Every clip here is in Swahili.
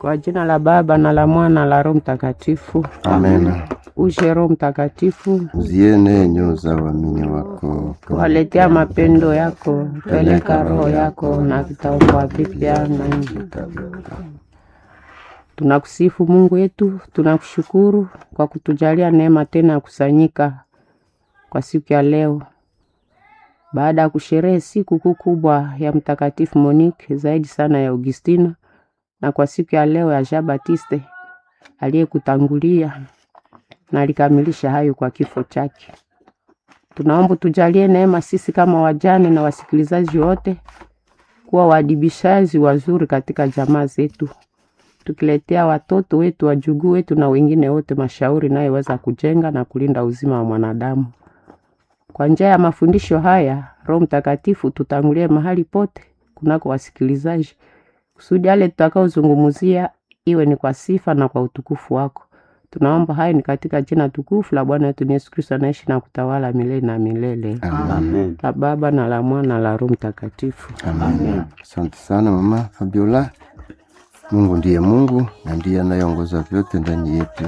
Kwa jina la Baba na la Mwana la Roho Mtakatifu. Amena. Uje Roho Mtakatifu, Ziene nyoyo za waamini wako, waletea mapendo yako, peleka roho yako na vitaokoa vipya na nchi. Tunakusifu Mungu wetu, tunakushukuru kwa kutujalia neema tena ya kusanyika kwa siku ya leo, baada ya kusherehe siku kuu kubwa ya Mtakatifu Monique, zaidi sana ya Augustina, na kwa siku ya leo ya Jean Baptiste aliyekutangulia na alikamilisha hayo kwa kifo chake. Tunaomba tujalie neema sisi kama wajane na wasikilizaji wote kuwa waadibishaji wazuri katika jamaa zetu, tukiletea watoto wetu, wajukuu wetu na wengine wote mashauri nayeweza kujenga na kulinda uzima wa mwanadamu. Kwa njia ya mafundisho haya, Roho Mtakatifu tutangulie mahali pote kunako wasikilizaji, kusudi yale tutakaozungumzia iwe ni kwa sifa na kwa utukufu wako. Tunaomba hayo ni katika jina tukufu la Bwana wetu Yesu Kristo anaishi na kutawala milele na milele. Amen. La Baba na la Mwana na la Roho Mtakatifu. Amen. Asante sana mama Fabiola. Mungu ndiye Mungu na ndiye anayeongoza vyote ndani yetu.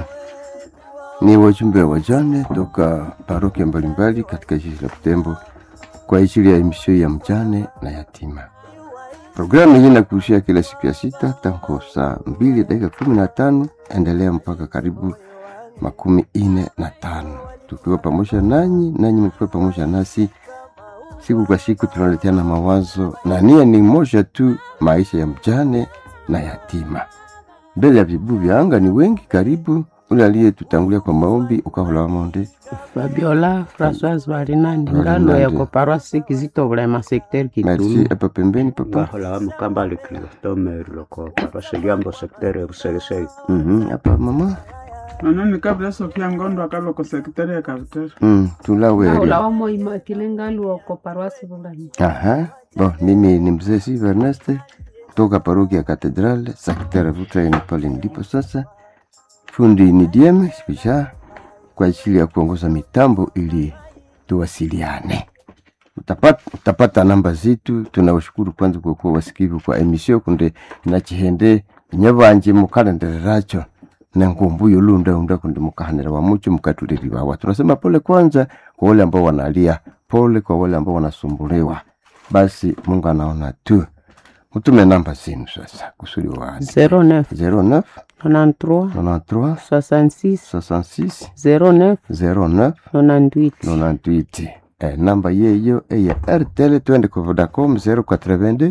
Ni wajumbe wa wajane toka parokia mbalimbali katika jiji la Butembo kwa ajili ya emisio ya mjane na yatima. Programu hii inakurushia kila siku ya sita tangu saa mbili dakika kumi na tano endelea mpaka karibu makumi ine na tano tukiwa pamoja nanyi, nanyi mkiwa pamoja nasi siku kwa siku tunaleteana mawazo na nia ni moja tu, maisha ya mjane na yatima. Mbele ya vibu vya anga ni wengi, karibu ule aliyetutangulia kwa maombi ukahola wamonde Fabiola Françoise Barinandi Barinandi. ngalo yako paroisse Kizito Bulema secteur merci. Kitumu. Hapa pembeni papa, bahola wa mukamba likilotome loko parose liambo sektere ya busegesei Mhm, hapa mama Manani kabla Sofia Ngondo akaba kwa sekretari ya Kabutare. mm, tulaweri ulawamo imakile ngaluo ko paroisse Bulanya. Aha. Bon, mimi ni mzee Siva Ernest kutoka parokia ya Katedrale Sakitera Vutraini pale ndipo sasa. Fundi ni DM Spisha kwa ajili ya kuongoza mitambo ili tuwasiliane. Utapata, utapata namba zetu. Tunawashukuru kwanza kwa kuwa wasikivu kwa emisio kunde nachihende nyabanje mukalendereracho na ngumbuyo lunda unda kunde mukahanira wa mucho mukatuliriwawa. Tunasema pole kwanza kwa wale ambao wanalia, pole kwa wale ambao wanasumbuliwa. Basi Mungu anaona tu. Mtume namba zenu sasa kusudi wa 09 09 93 93 66 66 09 09 98 98 eh, namba yeyo eya RTL twende kwa Vodacom 082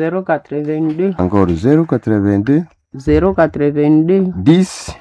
082 encore 082 082 10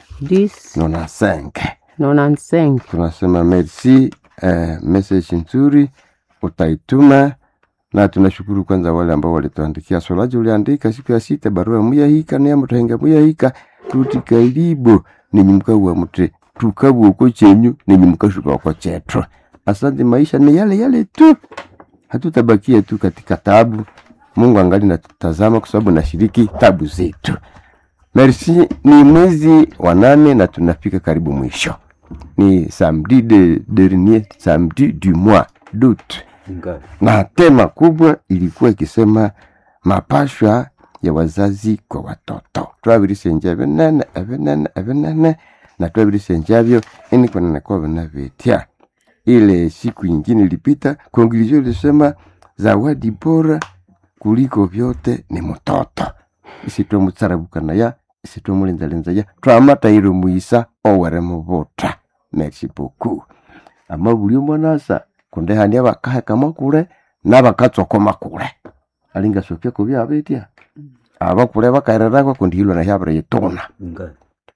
10 95 95 tunasema merci eh, message nzuri utaituma na tunashukuru kwanza wale ambao walituandikia swalaji uliandika siku ya sita barua muyahika niya mutahenga muyahika tuti karibu ninyi mukauwa mute tukabwa uko chenyu ninyi mukashuka uko chetro asante maisha ni yale yale tu hatutabakia tu katika tabu mungu angali natutazama kwa sababu nashiriki tabu zetu merci ni mwezi wa nane na tunafika karibu mwisho ni samedi de dernier samedi du mois d'août nga na tema kubwa ilikuwa ikisema mapashwa ya wazazi kwa watoto twabirisenja binene ebinene ebinene na twabirisenjavyo ini kwanene kwa vinavitya ile siku ingine ilipita kongilizio ilisema zawadi bora kuliko vyote ni mtoto isitwamutsarabukanaya isitwamulinzalinzaya twamataire muisa owere mubuta merci beaucoup ama buli omonasa kundehania bakahekama kule nabakatsokoma kule alingasokya kubi abetya abakule bakairerako kundihilwa nahyabire yituna nga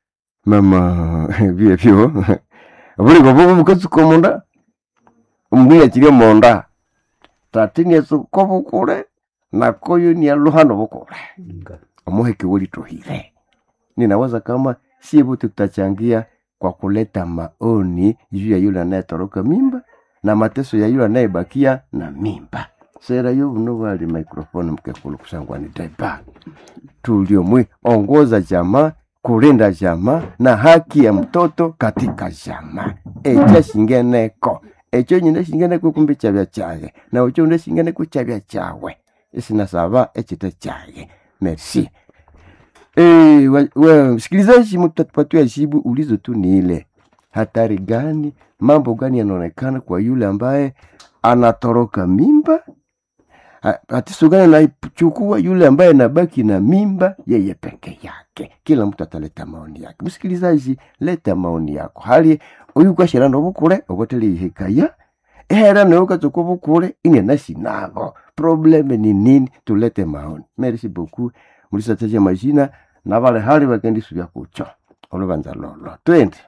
mama byebyo buliko bubu bukatsuka omonda omundu yakirya omonda tati niatsuka bukule nakoyo nialuhano bukule nga omuheke welitohire ninawaza kama sie wote tutachangia kwa kuleta maoni juu ya yule anayetoroka mimba na mateso ya yule anayebakia na mimba sera yo buno bwali microphone mkekulu kusangwani deba tuliomwi ongoza jamaa kulinda jamaa na haki ya mtoto katika jamaa echa shingeneko echo nyine shingeneko kumbi chabya chaye na ucho nde shingeneko chabya chawe isinasaba echite chaye merci Eh, wa- wa- msikilizaji, mtatupatia jibu. Ulizo tu ni ile, hatari gani, mambo gani yanaonekana kwa yule ambaye anatoroka mimba? Ha- Tatizo gani anaichukua yule ambaye anabaki na mimba yeye peke yake? Kila mtu ataleta maoni yake. Msikilizaji, leta maoni yako. hali uyu kwashira nobukule obotele ihikaya ehera neukatuka bukule ine nasinabo probleme ni nini? Tulete maoni. Merci beaucoup mulisataja majina na vale hali vakendisuvya kucho oluvanza lolo twende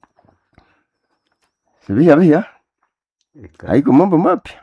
siviya viya haiko mambo mapya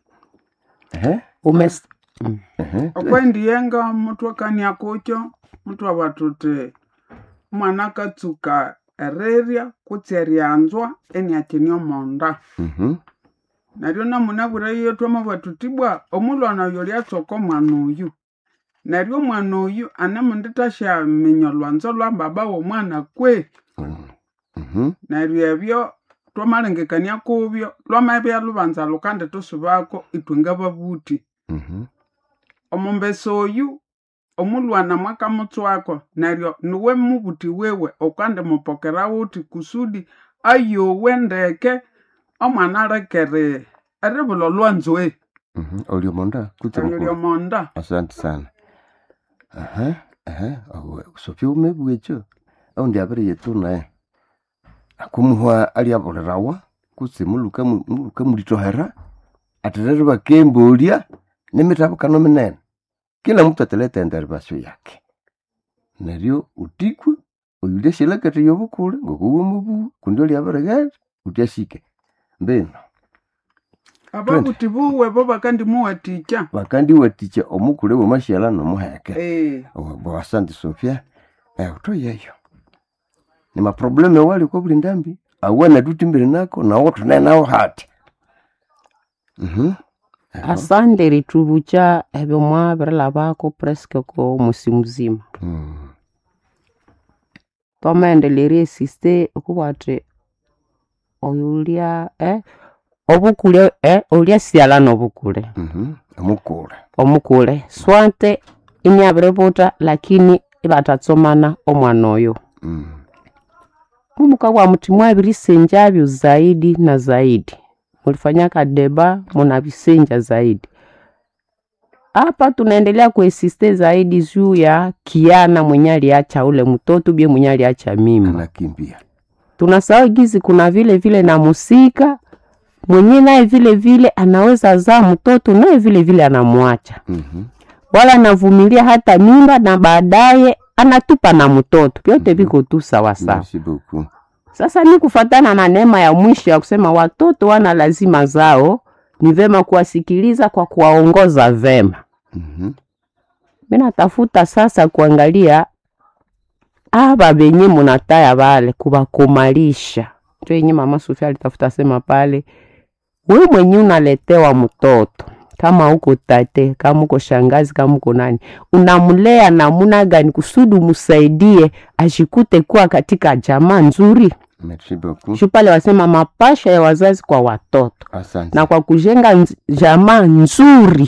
ehe Umes, ehe twende. okwendiyenga muthu akania kucho muthu avatuti mwana akatsuka ererya kutsi eryanzwa eniakini omonda Mhm, neryo namunabwira yetu amavatutibwa omulwana oyo lyatsoka omwana oyu neryo omwana oyu anemundithashyaminya olwanzo lwa baba w'omwana kwe mhm, mhm, neryo ebyo twamalengekania kubyo lwamabya lubanza lukandithusubako ithwe ngababuthi mhm, omumbesa oyu omulwana mwakamutswako neryo niwe mubuthi wewe okandimupokera wuthi kusudi ayowe ndeke omwana alekere eribula olwanzwe mhm. olio monda kutse eryo mukulu lyomonda asante sana aha aha awe usopya umebwecho aundi aviri yetu naye akumuhwa aliavolerawa kutse muluka mu- muluka mulitohera aterere vakembolya nimitavukano minene kila mtu ataleta enderivasyo yake neryo utikwe oyulia shilakete yovukule ngokuwe mubu kundi oliaviregere utyashike mbino ababuthi buwe bo bakandimuwathikya vakandiwatikya omukule womashyala nomuheke Eh, bwa asante sofia eh, utoyeyo ni maprobleme wali kwa buli ndambi awana tutimbiri nako nawo tunaye nawo hati Mhm. Eho. asande ritubucha ebyo mwabirilabako presque ko musi muzima Mm. twamaendelera esiste okuba ati oyo ulya eh, obukule eh, ulya siala nobukule Mhm. omukule omukule swante imyabiributa lakini ibatatsomana omwana oyo Mm. mumuka bwa muti mwabirisenjavyo zaidi na zaidi mulifanya kadeba munavisenja zaidi hapa tunaendelea kuesiste zaidi juu ya kiana mwenye aliacha ule mtoto bie mwenye aliacha mimba anakimbia tunasahau gizi kuna vile vile na musika mwenye naye vile vile anaweza zaa mtoto naye vile vile anamwacha Mhm. wala anavumilia hata mimba na baadaye anatupa na mtoto vyote viko tu sawasawa Merci beaucoup sasa ni kufatana na neema ya mwisho ya kusema watoto wana lazima zao ni vema kuwasikiliza kwa kuwaongoza vema Mhm. mi natafuta sasa kuangalia aba benye munataya bale kubakomalisha njo yenye mama Sofia alitafuta sema pale we mwenye unaletewa mtoto kama uko tate kama uko shangazi kama uko nani unamlea namuna gani kusudi musaidie ashikute kuwa katika jamaa nzuri Merci beaucoup shu pale wasema mapasha ya wazazi kwa watoto asante na kwa kujenga nz- jamaa nzuri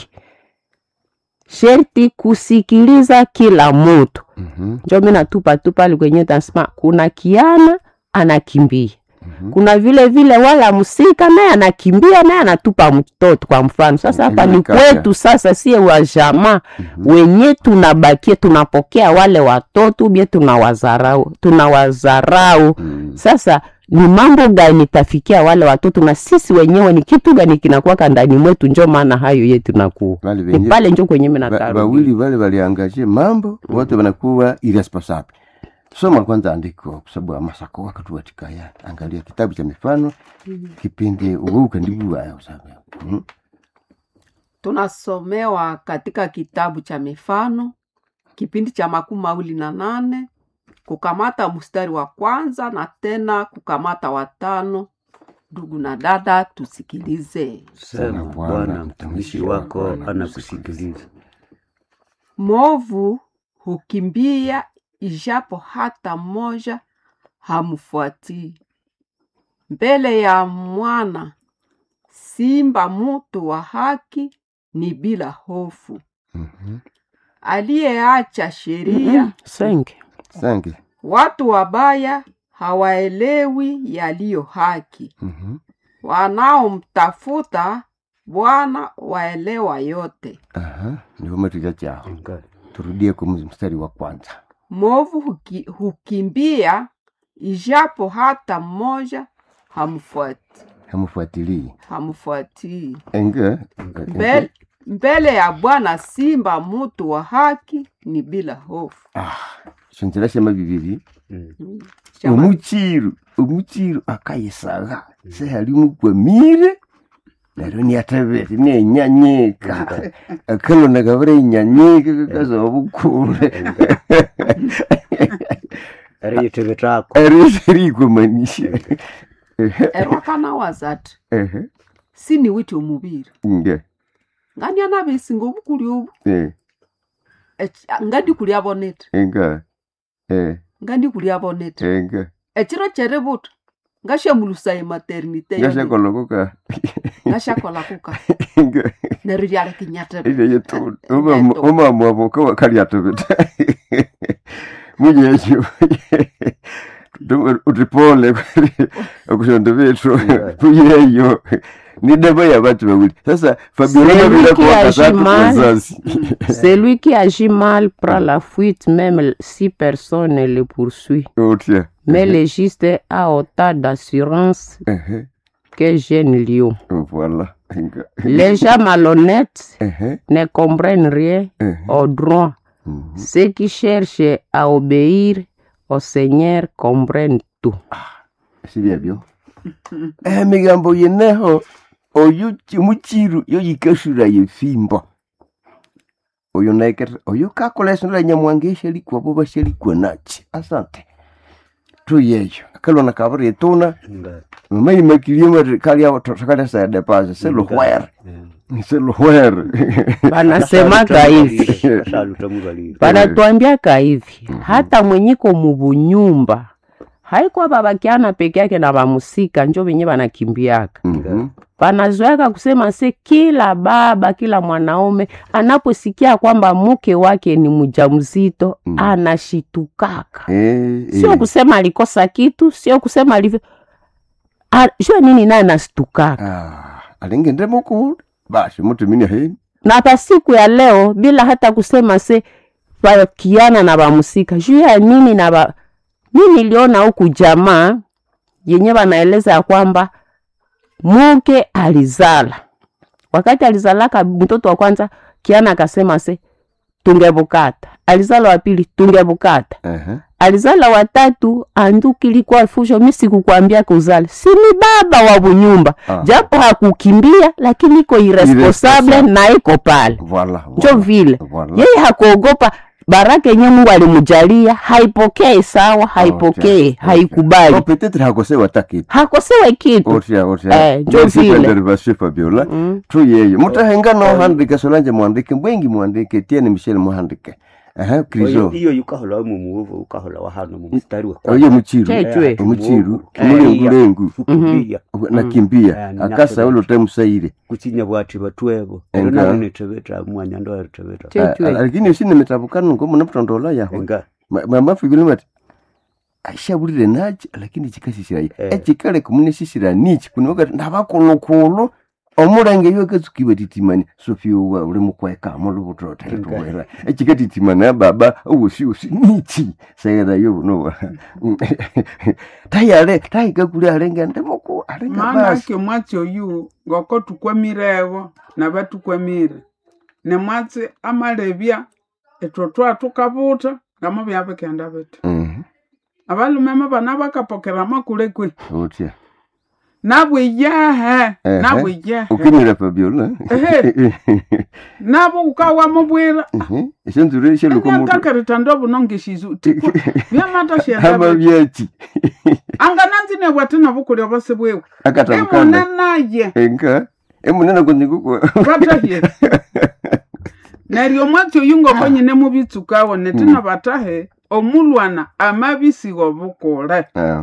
sherti kusikiliza kila mutu Mhm. njo mi natupa tu pale kwenye tasema kuna kiana anakimbia Mhm. kuna vile vile wala msika naye anakimbia naye anatupa mtoto kwa mfano sasa hapa ni Imekata. kwetu sasa sie wa jamaa wenye tunabakia tunapokea wale watoto bie tunawazarau tunawazarau Mm. sasa ni mambo gani tafikia wale watoto na sisi wenyewe ni kitu gani kinakuwaka ndani mwetu njo maana hayo yetu nakuwa Wale ni wenye pale njo kwenye Ba- minataru wawili wale waliangaje mambo wote wanakuwa irresponsible soma kwanza andiko kwa sababu amasako wakatuwatikaya angalia kitabu cha mifano kipindi uweuka ndibuwayo sabe Mhm. tunasomewa katika kitabu cha mifano kipindi cha makumi mawili na nane kukamata mstari wa kwanza na tena kukamata watano ndugu na dada tusikilize Sema Bwana, Bwana, mtumishi wako anakusikiliza. mwovu hukimbia ijapo hata mmoja hamfuatii mbele ya mwana simba mutu wa haki ni bila hofu Mhm. aliyeacha sheria Senke. sangi watu wabaya hawaelewi yaliyo haki Mhm. wanaomtafuta bwana waelewa yote aha ndio matuja chao Enga. turudie kwa mstari wa kwanza movu huki, hukimbia ijapo hata mmoja hamfuati hamfuatilii hamfuatii enge mbele, mbele ya bwana simba mutu wa haki ni bila hofu ah shonzerashema bibiri Mm. Chama- omuchiru omuchiru akayisaga sehalimukwamire neryo niatebete nienyanyika akalona kabira inyanyika kakaza obukule Ari yitebetako. eriserikwamanisha erwakana wazati ehe sini witi omubiri nge ngani anabisinga obukuli obu eh Eki- ngandi kuli abonete enga eh ngandi kuli abonete enga ekiro kyeributa ngashamulusa ematernite yone ngashakoloko ngashakola kuka enga neryo lyalikinyatebe ileyetu Eneto. omama waboka wakaliatobeta muyeyo utipole okushonda bethu muyeyo ni deba ya batu bawili sasa fabiola Celui mabila qui kwa agit tatu mal. wazazi Celui qui agit mal prend la fuite même si personne ne le poursuit. otia Mais le juste a autant d'assurance Ehe, que jeune lion. voilà Enga. Les gens malhonnêtes Ehe, ne comprennent rien ehe. au droit. Mhm. Ceux qui cherchent à obéir au Seigneur comprennent tout. sibyebyo emigambo yeneho oyo chi- muchiru yo yikashura yefimbo oyo naikere oyo kakolesonela nyamwange eshalikwa bo bashalikwa nachi asante tuyeyo akalona kabiri etuna Enga. mamayimakirie mari kalia takalesa depase seluhwere Eh. seluhwere Wanasemaka hivi, Saluta mubalire. wanatuambiaka hivi, hata mwenyiko mubunyumba haikuwa babakiana peke yake na bamusika njo venye banakimbiaka Mhm. wanazoeka kusema se kila baba kila mwanaume anaposikia kwamba mke wake ni mjamzito Mm. anashitukaka Eh, sio eh. kusema alikosa kitu sio kusema alivyo A- jua nini naye anashitukaka Ah, alingende mukulu basi mutumini heni na pa siku ya leo bila hata kusema se wakiana na bamusika juu ya nini na ba... mi niliona huku jamaa yenye wanaeleza ya kwamba mke alizala wakati alizalaka mtoto wa kwanza kiana akasema se tungebukata alizala wa pili tungebukata Ehe. alizala watatu anduki ilikuwa fusho mi sikukwambia kuzala si ni baba wa bunyumba Ah. japo hakukimbia lakini iko irresponsable Irresponsable. na iko pale Voilà, njo voilà, vile voilà. yeye hakuogopa baraka yenye mungu alimjalia haipokee sawa haipokee okay. haikubali Oh, peut-être hakosewa hata kitu hakosewe kitu otya otya Eh, njo vile. derivation fabiola Mm. tu yeyo mutahenga nohandike solange mwandike mbwengi mwandike tiene michel muhandike aha Oyo- krizo iyo yukahola wa mumuvu ukahola wa hano mu mstari wa oyo muchiru Chechwe. omuchiru Eh, mulengulengu kukimbia nakimbia Eh, akasa ulo temusaire kuchinya bwati batwebo Enga. ero nabo netebeta mwanya ndo eritebeta Che- Chechwe. lakini usine mitabukano ngo munamutondola yaho enga mamafigile mati aishabulire nachi lakini chikasisirayo Eh. echikale kumunesisira nichi kunokati nabakulukulu omulenge yo katsukiwa titimani sofiowa uli mukweka mulubutotairuwera echikatitimana baba owosiosi nichi saira yo bunowa tayale taikakuli alenga ndemuku alenga maana basi ake mwatsi oyu ngoko tukwamirewo nabatukwamire nemwatsi amalebya etwo twatukabuta ngamo byabikenda biti Mhm, abalumeme bana bakapokera makule kwe otya nabwe iyehe Ehe. nabwe iyehe ukimira fabiola Ehe. nabo ukawamubwira eshanzure shelukomutu anyantakerita ndobuno ngeshizu tikwa byamata shenda hama byachi angananzine bwati nabukulya bose bwewe akatabukana emune naye enka emunene kunyikukwa batahye neryo mwatsi oyu ngoko nyine mubitsukawo netina batahe omulwana amabisiwa obukule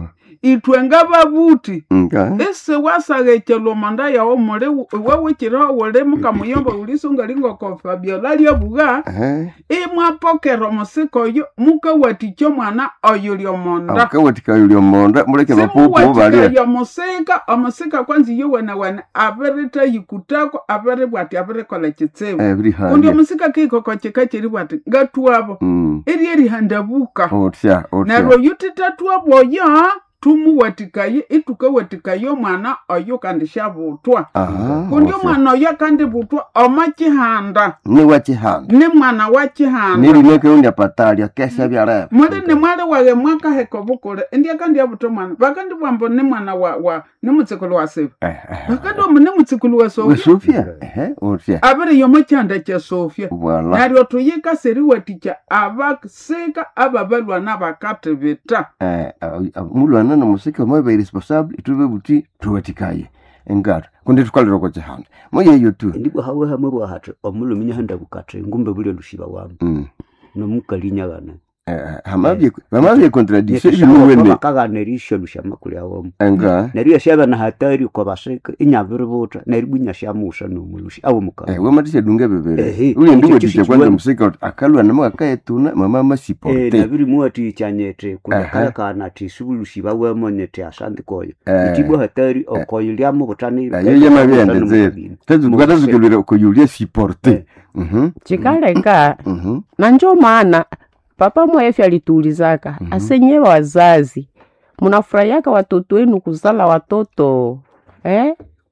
itwe ngababuti nga ese wasaghekelwa omanda yawo muli wawikiraho wuli mukamuyomba ulisunga lingoko fabiola lyobuga Eh, imwapokera omusika oyo mukawatikya omwana oyo lyomonda akawatika yuli omonda muleke bapupu simuwatika balia yomusika omusika kwanza iyo wenawene abiritayikutako abiribwati abirikola kitsibu ebiri kundi hali omusika kikoko kika kiri bwati ngatwabo Mm, eri erihandabuka otya neryo otya oyo titatwabo oyo tumuwatikaye itukawatikaye omwana oyo kandi syabutwa aha kundi otya. omwana oyo kandi butwa oma kihanda ni wakihanda ni mwana wa kihanda nilineke unya patalya kesa byareba muli ni mwali wage mwakaheka obukule indya kandi yabuta omwana bakandi bwambo ni mwana wa wa ni mutsikulu wa siba bakandi omu ni mutsikulu wa sofya wesofya ehe otya abiri yomo kyanda kya sofya voila neryo tuyika seriwatikya abasika ababalwana bakatibita Eh, au- au- mulwana nomusika omabe responsable itube buti tuwatikaye engata kundi tukalira kwa chihanda moyeyo tu ndibwo hawe hamwe bwahati omulumi nyahanda bukati ngumbe buli lushiba wamu Mm. nomukali nyagana Eh, hamabye hamabye contradiction ibinuwene bakagana erisho lushama kulyawomu enga neryo yashaba na hatari kwa basika inyabiributa neryo inyashamusha nomulushi awo mukali Eh, wamatisha dunga bebere Ehe, uli ekyo ndiwe kisi tisha kwanza kiwemu. musika uti akalwa nama akayetuna mama Eh, masiporte nabiri muwati chanyete Aha. kulekaya kana ti subulushi bawemo nyete asandi koyo Eh. itibwa hatari okoyo lyamo butani ayo yamabyendezere tukatazikilwira kuyulia siporte Mhm, chikaleka mhm. na njo maana papa mwefi alituulizaka Mhm. asenye wazazi munafurahiaka watoto wenu kuzala watoto eh?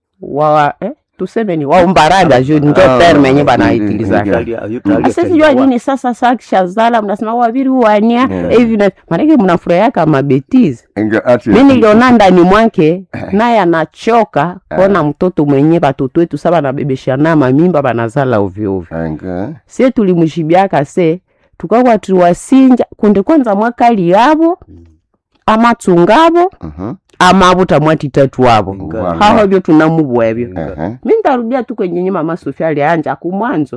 wa eh? tuseme ni waumbaranda ju njo Ah, terme yenye mm, banaitulizaka mm, asesijua nini sasa sakishazala mnasema waviri wania Yeah. hivi na maanake mnafurahiaka mabetizi Enga ati mi niliona ndani mwake naye anachoka kona mtoto mwenye batoto wetu sa banabebeshana mamimba banazala ovyoovyo enga sie tulimshibiaka se tukakwa tuwasinja kunde kwanza mwakali yabo amatsungabo Mhm. amabuta mwatitatu wabo Voilà. haho byo tunamubwebyo Ehe. mi ntarudia tu kwenye nye mama sofia alianja kumwanzo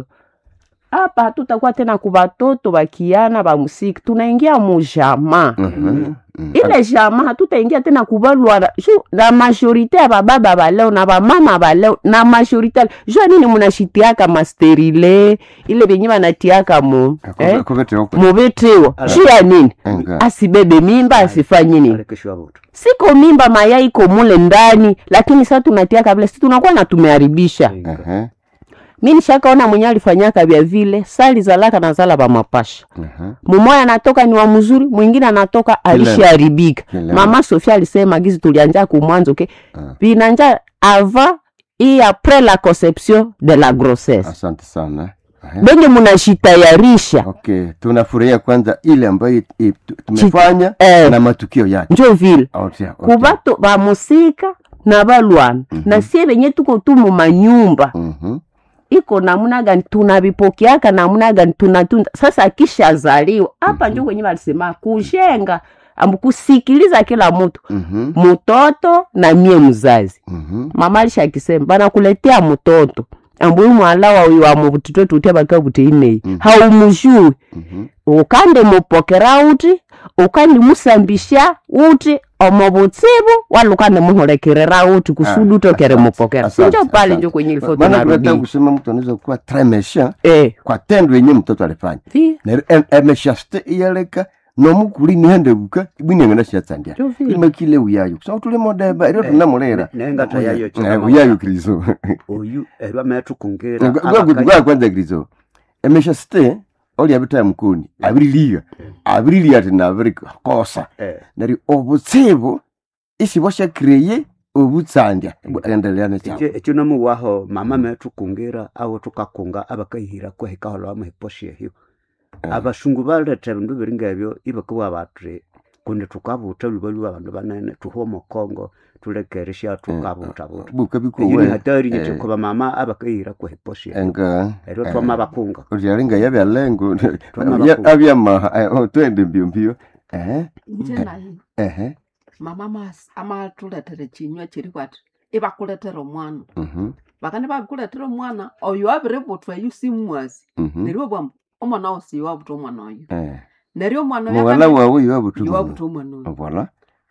hapa hatutakuwa tena kubatoto bakiana ba musiki tunaingia mujama Mhm. Mhm. ile jama hatutaingia tena kubalwana ju na majorite ya bababa baleo na bamama baleo na majorite jua nini munashitiaka masterile ile benye banatiaka mu eh, Kubete huko. mubitiwo juu ya nini Enga. asibebe mimba asifanye nini alekeshwa butu siko mimba mayai iko mule ndani lakini sa tunatiaka vile si tunakuwa na tumeharibisha Ehe. mi nishakaona mwenye alifanyaka vya vile sali zalaka na zala bamapasha Ehe. mumoya anatoka ni wa mzuri mwingine anatoka alishaharibika Kile. mama sofia alisema gizi tulianja kumwanzo ke Ah. vinanja avant et après la conception de la grossesse asante sana Ehe. benye munashitayarisha okay tunafurahia kwanza ile ambayo i- tu- tumefanya eh, na matukio yake njo vile Otia, otia. kubato bamusika na balwana na sie benye tuko tu mu manyumba Mhm. iko namuna gani tunavipokeaka namuna gani tunatunda sasa akishazaliwa hapa njo kwenye walisema kujenga ambu kusikiliza kila mtu Mhm. mtoto na mie mzazi Mhm. mama alisha akisema banakuletea mtoto ambuyu mwala wawi wa mubutito tutia baka buteinei Mhm. haumujui Mhm. ukande mupokera uti ukandi musambisha uti omo butsibu wala ukande muholekerera uti kusudi Ah, utokere asante, mupokera asante, sinjo pale asante. njo kwenye ilifo maana tunataka tunarudi kusema mtu anaweza kuwa très méchant eh kwa tendo yenye mtoto alifanya vi neryo em- emeshasite iyaleka nomukuli nihendebuka ibwinengana shatsandia njo vile imakile uyayo kusanga tuli modeba ero tunamulera nengata yayo Eh, uyayo krizo oyu erwa metukungira gwa kwanza krizo emeshasite oli abita mukuni abiriliga abiriliga ati nabiri kosa neryo obutsibu isi bwashakreye obutsandya endelea nekyabo ekyo nomuwaho mama metukungira awo tukakunga abakahira kwehikahola wamuhiposha ehyo abashungu baleta ebindu biri ngebyo ibakawa batri kundi tukabuta luba lwa abandu banene tuhuwa omukongo tulekeresha tukabuta buta buka eyo ni bikuwe hatari nyete eh. kuba mama abakahira kwehiposha ehyo enga eryo twama bakunga ulyalinga yabyalengo Twana Abya- bakulu. abyamaha eh, oh, twende mbio mbio ehe nje naye ehe mama mas- amatuletere chinywa chiri kwati ibakuletera omwana mhm bakandi babikuletera omwana oyo abiributwa eyu simwazi mhm neryo bwamu omwana wosi iwabuta omwana oyo eh neryo omwana oyo muwala akandi- wawe yobutu iwabuta omwana oyo voilà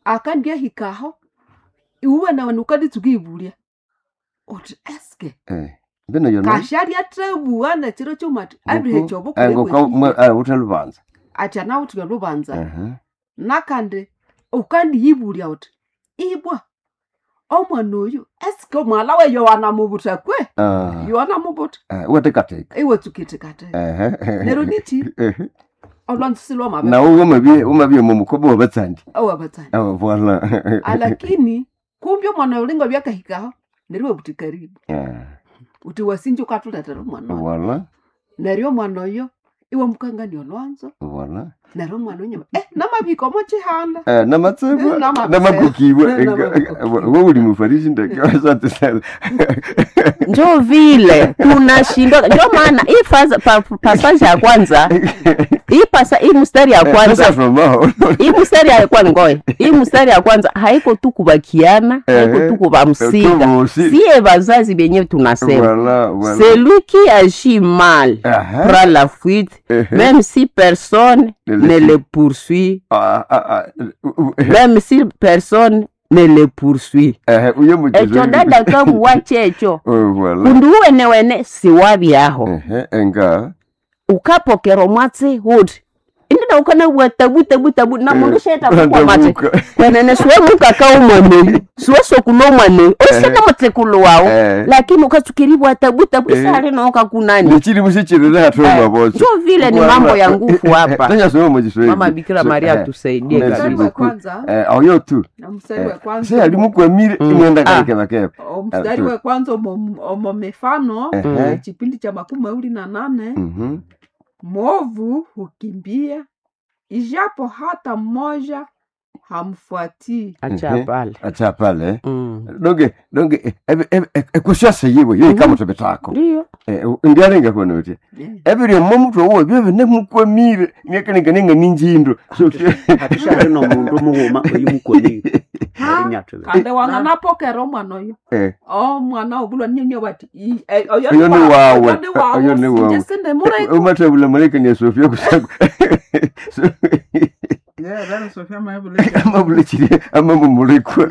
akandiahikaho iwe nawe nukanditsuka ivulia uti eske eh mbino yona kasharia trebua nechiro chomati andu hechovo utaluvanza ati anautika luvanza nakandi ukandiyivulia uti ibwa omwana oyu eske omwala we yowana muvuta kwe yowana muvuta watekateka iwe tsukitikate nero niti olwanzisilwa mabe nawo umavie mumukobo wabatsandi awabatsani voila alakini kumbe omwana ulinga byakahikaho neriwe buti karibu uti wasinji ukatuletera omwana oyo. voila neryo omwana oyo iwe mukangani olwanzo voila neryo omwana onyuma eh namabiko mochihanda Eh, namatsebo Eh, namatsebo. namakukibwa Eh, namakukiwa. we uli mufarisi ndeke asante sana njo vile tunashindwa njo maana hii fasa- pa- pasaje ya kwanza hii pasa hii mstari ya kwanza Sasa hii mstari ya kwanza ngoe hii mstari ya kwanza haiko tu kubakiana haiko Ehe. tu kubamsika Tubusi. siye bazazi benyewe tunasema Voilà, voilà. celui qui agit mal Aha. prend la fuite Ehe. même si personne Ne ne le le poursuit Ah, ah, ah, uh, uh, même si personne ne le poursuit eh, uyo muchezo ekyo dada kabuwa kyekyo Oh, voilà. kundu uwenewene siwabyaho Ehe, enga ukapokera omwatsi huti indida ukanabwa tabu tabu tabu na mundu shetakukwa mate Ndabuka. kwenene siwe mukaka umwaneyu siwe sokuno omwaneyu oisene mutsekulu wawo Eh. lakini ukatsukiribwa tabu tabu Eh. isali nokakunani nichiri musichirire hatoma bocho njo vile ni mambo ya nguvu hapa tanyasoma mujiswahili mama bikira maria tusaidie Merci mstari wa kabisa beaucoup. kwanza eh oyo tu na mstari wa se kwanza alimukwamire Mm. imwenda Ah. kaikevakepa o mstari wa kwanza omo omo mifano Ehe. eh, kipindi cha makumi mawili na nane mwovu hukimbia ijapo hata mmoja hamfuatii acha Ehe. pale acha pale Mm. donge donge ekusyasa yiwe yo ikamutobetako ndiyo ndialenga konote Eh, ebiri momutu owo byebe nemukwamire nekaninganinga ninjindo hatishali nomundu mughuma oyimukoni arinyatwe kandi wanganapokera omwana oyo omwana obulwa nyenya bati "I- eh, oyo Oyo ni wa- wawe. oyo ni wawe, Oyo ni wawe." sinje sinde muraiku umathabula malekani ya sofia kusaku Yeah, that is Sophia Maibuleka. amabulekiri amamumulikwa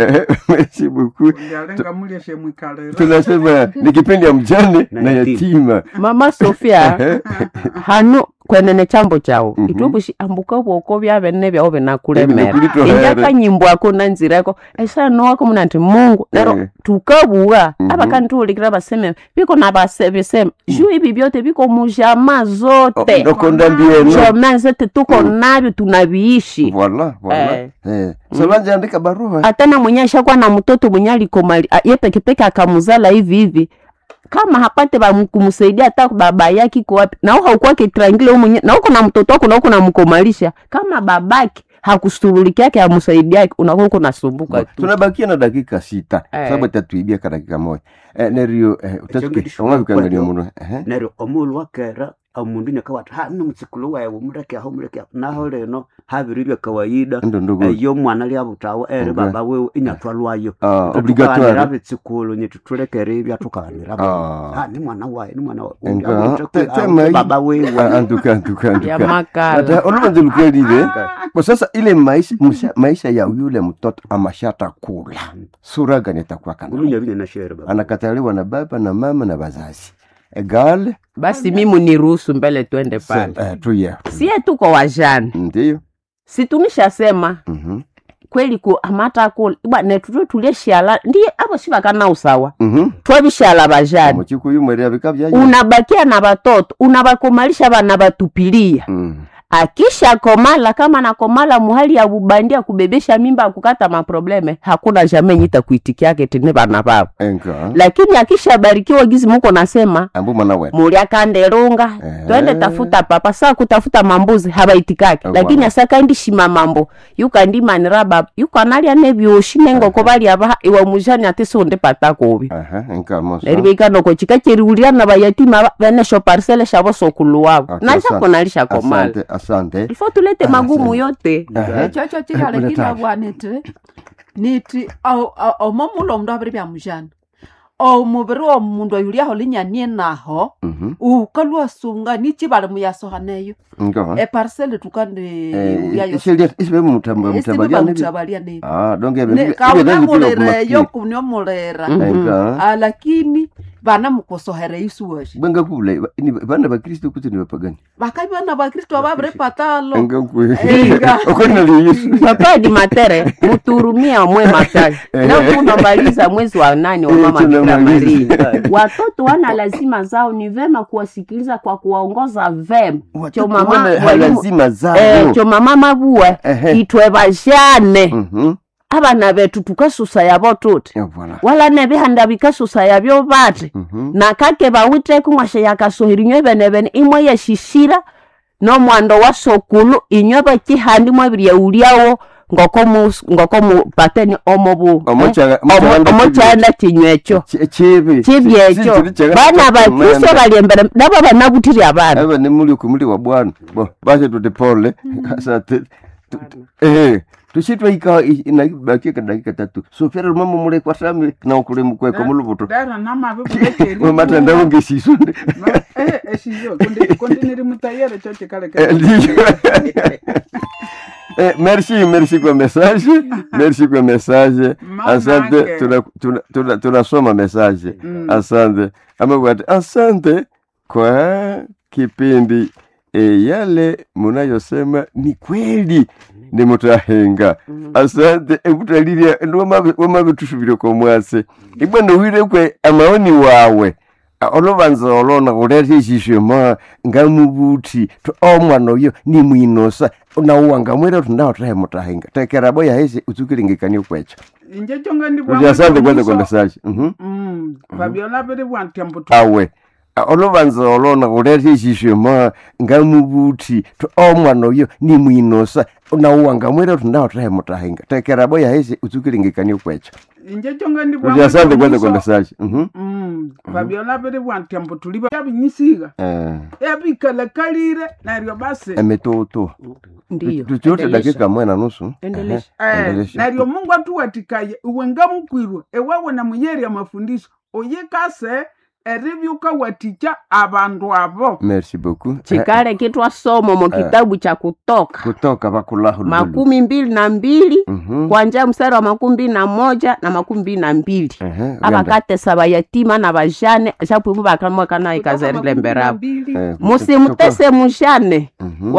merci beaucoup Ndialenga mulya shemwikalera. tunasema ni kipindi ya mjane Na na yatima. yatima mama sofia hanu kwenene chambo chawo Mhm. itubushi ambuka bwoko byabene byawo binakulemera Ebinakulitohera. injakanyimbo na nzirako esano wako muna nti mungu Eh. nero tukabuwa Mhm. abakantuulikira baseme biko nabasebisema juu ibi byote biko mujama zote ndokonda mbieno jama zote tuko nabyo tunaviishi voila voila Eh. Eh. solange andika barua hata na mwenye ashakuwa na mtoto mwenye alikomali a- ye pekepeke akamuzala hivi hivi kama hapate ba kumsaidia hata baba yake iko wapi na wewe haukuwa kitrangile wewe mwenye na uko na mtoto wako na uko namkomalisha kama babake hakushughulikia yake amsaidia yake unakuwa uko nasumbuka tu tunabakia na dakika sita Eh. sababu tatuibia ka dakika moja Eh, nerio Ekyongedisha omwavikangania kwakyo. muno Ehe. neryo omulu wakera omundu nyakawati ha nomutsikulu wawe muleke aho muleke aho naho lino habiri bya kawaida ndo ndogo eyo mwana lyabutawo eri Okay. baba wewe inyatwalwayo Ah, tukanira obligatoire bitsikulu nyetu tulekere ebya tukanira Ah. ha ni mwana wawe ni mwana wawe Enga, Abute te- kwe- te abute mai- baba wewe Ah, antuka antuka ya antuka makala Ata oluvanze lukwelile kwa sasa ile maisha, musha, maisha ya yule mtoto amashata kula sura gani atakuwa kana ulunya bine na shere baba anakataliwa na baba na mama na wazazi egale basi mimi niruhusu mbele twende pale eh, tuye sie tuko wajana ndiyo si tunishasema Mhm. kweli ku amata kula bwana tuto tulieshala ndiye abo sibakana usawa Mhm. twabishala bajana muchikuyu mweri abika byayo unabakia na batoto unabakomalisha bana batupilia Mhm. akisha komala kama nakomala muhali ya bubandia kubebesha mimba kukata maprobleme hakuna jamii nyita kuitikiake tene bana babo enka lakini akisha barikiwa gizi muko nasema ambu mwana wetu mulya kandelunga Eh. twende tafuta papa saa kutafuta mambuzi habaitikake Eh, lakini bwana. asakandishima mambo yukandimanira baba yukanalya nebyoshi nengoko balya baha iwa mujani ati sonde patakobi aha enka mosa neribeikanoko chika cheriwulya na bayatima ba- benesho parsele shabo sokulu wabo Okay, nashako nalishakomala asante asante ifo tulete Ah, magumu asante. yote Aha. ekyo kikale Ule kilabwa niti niti o- o- omo mulo omundu abiri byamujana omuviri womundu oyo uliaho linyanie naho Mhm. ukalwa sunga nichi bali muyasohaneyo Ngo. eparsele tukande Eh, uyayo ishelia isibe mutamba mutabalia nibi. mutabalia nebi Ah, donc ebe. Ne- kaunamulereyo kuniomulera Mhm. Ah, lakini vana mukosohere isuwashi Banga kule ni bana ba Kristo kuti ni bapagani. vakavi vana vakristo vaviri patalo Anga kwe. Inga. Okona li Yesu. papa di matere muturumia mwe matari leo tunamaliza mwezi wa nane wa Eh, mama Bikira tunamaliza. Maria. Watoto wana lazima zao, ni vema kuwasikiliza kwa kuwaongoza vema. Cho Watoto mama wana mwalimu lazima eh, zao. cho mama mabue Ehe. itwe bajane Mhm. abana betu tukasusa yabo tuti Ya voilà. wala nebihanda bikasusa yabyo bati Mhm. nakake bawiteku mwashe yakasohera inywe bene bene imwe yeshishira nomwando wa sokulu inywe bakihandi mwebiryeulyawo ngoko mus- ngoko mupateni omubu Omochaga- omochaganda omochanda kinywecho Chi- Chibi. kibyekyo Si- si- si- bana bakristo Manda. bali embere nabo banabutiri abana aba ni muli kumuli wa bwana bo basi tuti pole sasa tu- tu- tu- eh tushitwa ika inabakia dakika tatu so fera mama mule kwa sami na ukule mkwe kwa mulubuto dara namabe kulekeri mama tanda unge sisunde eshiyo kundi niri mutayere cho chikale Eh, ndiyo. Eh, merci merci kwa message merci kwa message Mama asante yake. tunasoma tuna, tuna, tunasoma message Mm. asante amewati asante kwa kipindi e, yale munayosema ni kweli ni mutahenga asante ekutalilia wamavitusuvile kwa mwase ibwana uhilekwe amaoni wawe A- olobanza olona kuleta ishishema ngamubuthi to omwana oyo ni mwinosa nauwa ngamwira kuti ndawo tahe mutahenga tekerabo yahesi utsukilingikanie kwecho inje chonga ndi kuti asante kwanza kwa message Mhm. mm fabiola biri bwantyambo awe A- olobanza olona kuleta ishishema ngamubuthi to omwana oyo ni mwinosa nauwa ngamwira kuti ndawo tahe mutahenga tekerabo yahesi utsukilingikanie kwecho inje chonga ndi kuti asante kwanza kwa message Mhm. mm fabiola biri bwantyambo tuliba yabinyisiga Eh, yabikalakalire naryo basi emetoto ndiyo tuchote endelesha. dakika mwe na nusu Endelesha. Ehe, Eh, endelesha. naryo mungu atuwatikaye iwe ngamukwirwe ewawe na muyeri amafundisho oyikase eribyuka watikya abandu abo merci beaucoup Eh, chikale kitwasoma mu kitabu cha kutoka kutoka vakulahu makumi mbili na mbili Mhm. kwanja mstari wa makumi mbili na moja na makumi mbili na mbili Ehe, uganda. abakatesa bayatima na bajane shapuimu bakamwakana ikazerile mberabo Eh, musimutese mujane Mhm.